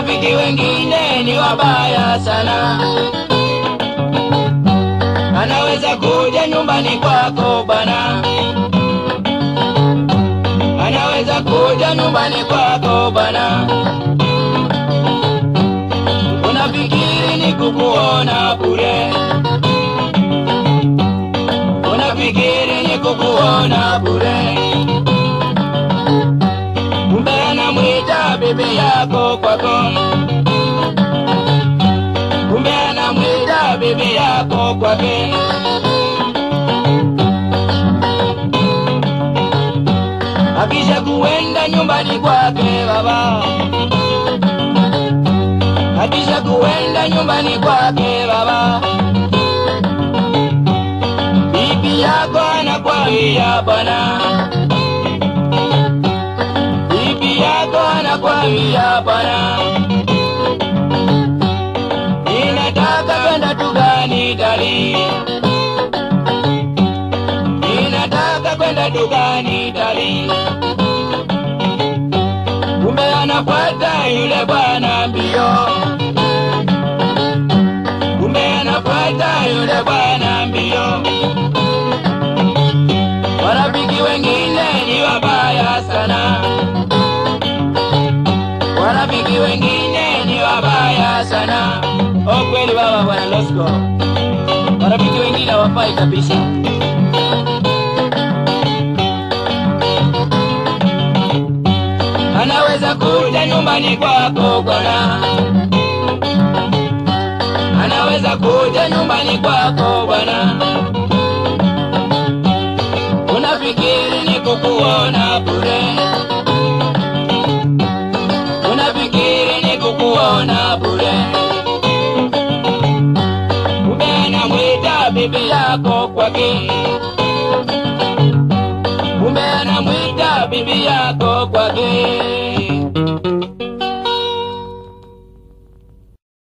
Marafiki wengine ni wabaya sana, anaweza kuja nyumbani kwako bana, anaweza kuja nyumbani kwako bana, unafikiri ni kukuona bure, unafikiri ni kukuona bure kumbe anamwita bibi yako kwako, kumbe anamwita bibi yako kwake. Akisha kuenda nyumbani kwake baba, akisha kuenda nyumbani kwake baba, bibi yako anakwambia bwana bibi yako anakwambia bwana, ninataka kwenda dukani dali, ninataka kwenda dukani dali. Kumbe anafuata yule bwana mbio, kumbe anafuata yule bwana mbio. Marafiki wengine ni wabaya sana warafiki wengine ni wabaya sana. Oh, kweli baba bwana Losco, warafiki wengine hawafai kabisa. Anaweza kuja nyumbani kwako bwana, anaweza kuja nyumbani kwako bwana, unafikiri ni kukuona bure unafikiri ni kukuona bure, kumbe anamwita bibi yako kwake, kumbe anamwita bibi yako kwake.